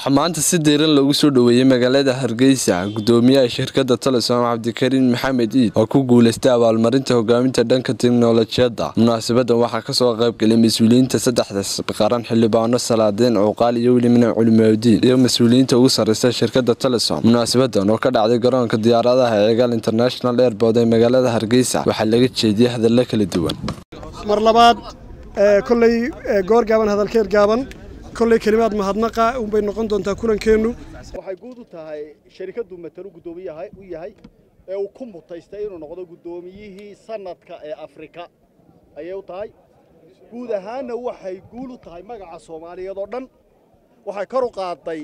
waxaa maanta si diiran loogu soo dhoweeyey magaalada hargeysa gudoomiyaha shirkadda telesom cabdikariin maxamed iid oo ku guuleystay abaalmarinta hogaaminta dhanka teknolojiyadda munaasabadan waxaa kasoo qaybgelay mas-uuliyiinta saddexdaas qaran xildhibaano salaadeen cuuqaal iyo welimina culimaudiin iyo mas-uuliyiinta ugu sarreysa shirkadda telesom munaasabadan oo ka dhacday garoonka diyaaradaha ee egal international airport ee magaalada hargeysa waxaa laga jeediyey hadallo kala duwan mar labaad kolley goor gaaban hadalkeed gaaban kolley kelimaad mahadnaqa unbay noqon doontaa kulankeennu waxay guud u tahay sharikaddu matalu guddoomiyaha u yahay ee uu ku mutaystay inuu noqdo guddoomiyihii sanadka ee afrika ayay u tahay guud ahaanna waxay guul u tahay magaca soomaaliyeed oo dhan waxay kor u qaaday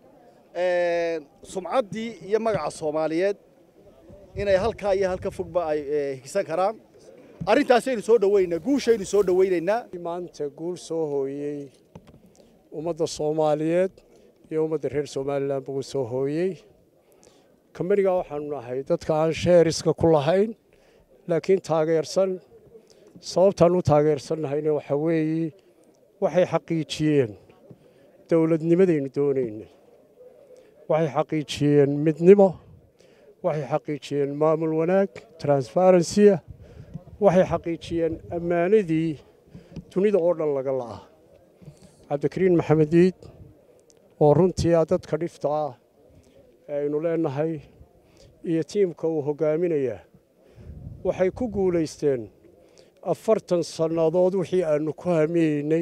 sumcaddii iyo magaca soomaaliyeed inay halkaa iyo halka fogba ay higsan karaan arrintaasaynu soo dhowaynaynaa guushaynu soo dhowaynaynaa maanta guul soo hooyey ummadda soomaaliyeed iyo ummadda reer somalilan buu soo hooyey kambanigaa waxaanu nahay dadka aan sheeriska ku lahayn laakiin taageersan sababtaan u taageersannahayna waxaa weeye waxay xaqiijiyeen dowladnimadaynu doonaynay waxay xaqiijiyeen midnimo waxay xaqiijiyeen maamul wanaag transfarensiya waxay xaqiijiyeen ammaanadii dunida oo dhan laga la'aa cabdikariin maxamed iid oo runtii ah dadka dhifta ah ee aynu leenahay iyo tiimka uu hoggaaminayaa waxay ku guulaysteen afartan sannadood wixii aannu ku hamiyeynay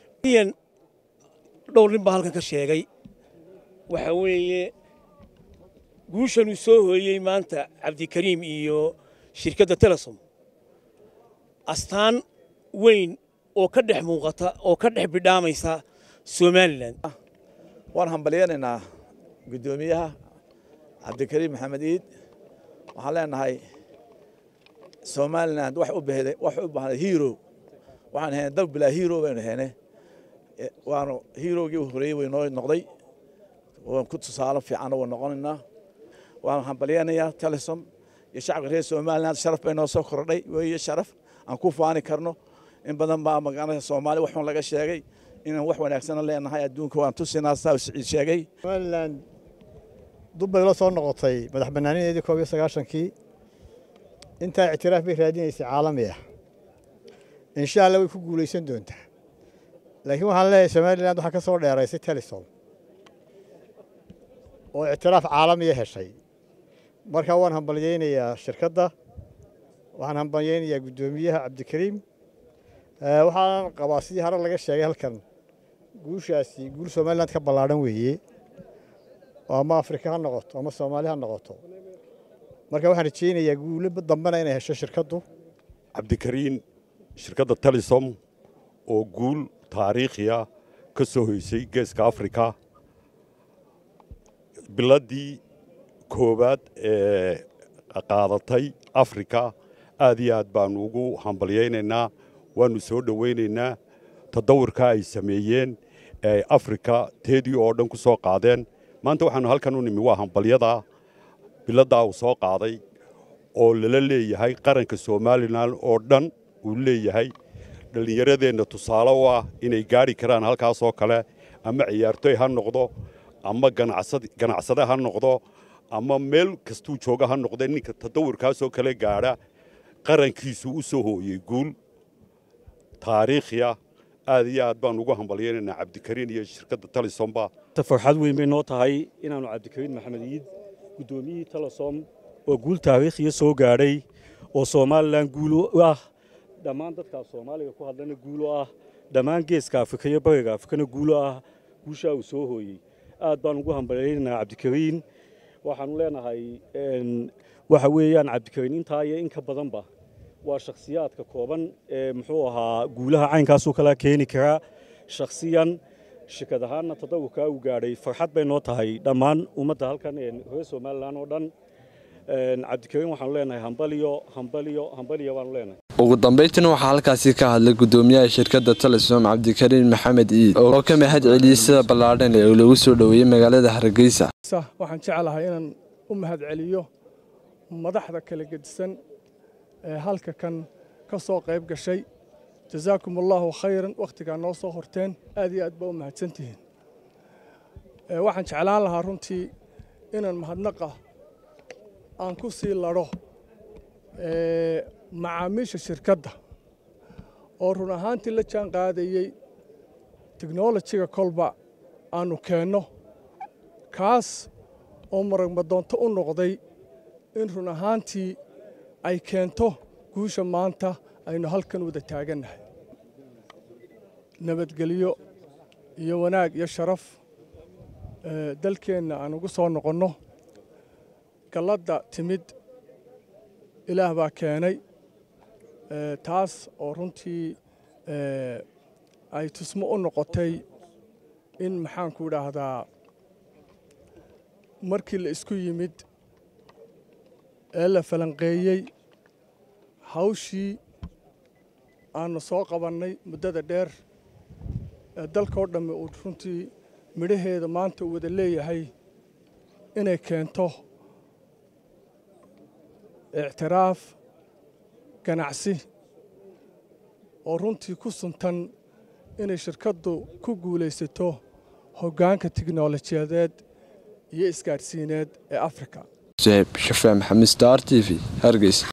dhowr nin baa halkan ka sheegay waxaa weeye guushanuu soo hooyey maanta cabdikariim iyo shirkadda telesom astaan weyn oo ka dhex muuqata oo ka dhex bidhaamaysa somalilan waan hambalyaynaynaa guddoomiyaha cabdikariim maxamed iid waxaan leenahay somalilan wax u bahday wax u baahday hero waxaan ahayn dal bilaa hero baynu ahayne waanu herogii u horeeyey way noo noqday waan ku tusaale fiicanna waa noqonaynaa waan hambalyaynayaa telesom iyo shacabka reer somalilan sharaf bay noo soo kordhay weeye sharaf aan ku faani karno in badan baa magaalada soomaali waxun laga sheegay inaan wax wanaagsana leenahay adduunka waan tusinaa saa siciid sheegay somalilan dub bay la soo noqotay madax bannaanideedii koob iyo sagaashankii intaa ictiraaf bay raadinaysay caalami ah insha allah way ku guulaysan doontaa laakiin waxaan leeyahay somalilan waxaa ka soo dheeraysay telesom oo ictiraaf caalamiya heshay marka waan hambalyaynayaa shirkadda waxaan hambalyaynayaa guddoomiyaha cabdikariim waxaan qabaa sidii hore laga sheegay halkan guushaasi guul somalilan ka ballaadhan weeye oo ama afrika ha noqoto ama soomaali ha noqoto marka waxaan rajaynayaa guulo dambena inay hesho shirkaddu cabdikariin shirkadda telesom oo guul taariikhiya ka soo hoysay geeska afrika biladdii koowaad ee qaadatay afrika aad iyo aad baannu ugu hambalyaynaynaa waannu soo dhowaynaynaa tadawurka ay sameeyeen ee afrika teedii oo dhan ku soo qaadeen maanta waxaannu halkan u nimi waa hambalyadaa biladdaa uu soo qaaday oo lala leeyahay qaranka somalilan oo dhan uu leeyahay dhallinyaradeenna tusaale u ah inay gaadhi karaan halkaasoo kale ama ciyaartoy ha noqdo ama ganacsade ha noqdo ama meel kastuu jooga ha noqde ninka tadawurkaasoo kale gaadha qarankiisu u soo hooyey guul taariikhiya aad iyo aad baan ugu hambalyaynaynaa cabdikariin iyo shirkadda telesomba farxad weyn bay noo tahay inaannu cabdikariin maxamed iid guddoomiyihii telesom oo guul taariikhiya soo gaadhay oo somalilan guul u ah dhammaan dadkaas soomaaliga ku hadlana guul u ah dhammaan geeska afrika iyo bariga afrikana guul u ah guushaa uu soo hooyey aad baan ugu hambalyaynaynaa cabdikariin waxaannu leenahay waxa weeyaan cabdikariin intaa iyo in ka badanba waa shakhsiyaadka kooban ee muxuu ahaa guulaha caynkaasoo kala keeni karaa shakhsiyan shirkad ahaanna tadawurkaa uu gaadhay farxad bay noo tahay dhammaan ummadda halkan ee reer somalilan oo dhan cabdikariin waxaanu leenahay hambaliyo hambaliyo hambaliyo baanu leenahay ugu dambayntiina waxaa halkaasi ka hadlay guddoomiyaha shirkadda telesom cabdikariin maxamed iid oo ka mahad celiyey sida ballaadhan ee lagu soo dhoweeyey magaalada hargeysa waxaan jeclahay inaan u mahad celiyo madaxda kala gedisan ee halka kan ka soo qayb gashay jazaakum allaahu khayran wakhtigaa noo soo horteen aad iyo aad baa u mahadsantihiin waxaan jeclaan lahaa runtii inaan mahadnaqa aan ku sii ladho macaamiisha shirkadda oo run ahaantii la jaan qaadayey teknolojiga kolba aanu keenno kaas oo maragmadoonto u noqday in run ahaantii ay keento guusha maanta aynu halkan wada taagannahay nabadgelyo iyo wanaag iyo sharaf dalkeenna aan ugu soo noqonno galladda timid ilaah baa keenay taas oo runtii ay tusmo u noqotay in maxaanku idhaahdaa markii la isku yimid ee la falanqeeyey hawshii aannu soo qabannay muddada dheer ee dalkao dhammi uu runtii midhaheeda maanta uu wada leeyahay inay keento ictiraaf ganacsi oo runtii ku suntan inay shirkaddu ku guulaysato hoggaanka tiknolojiyadeed iyo isgaadhsiineed ee afrika shafee maxamed star t v hargeysa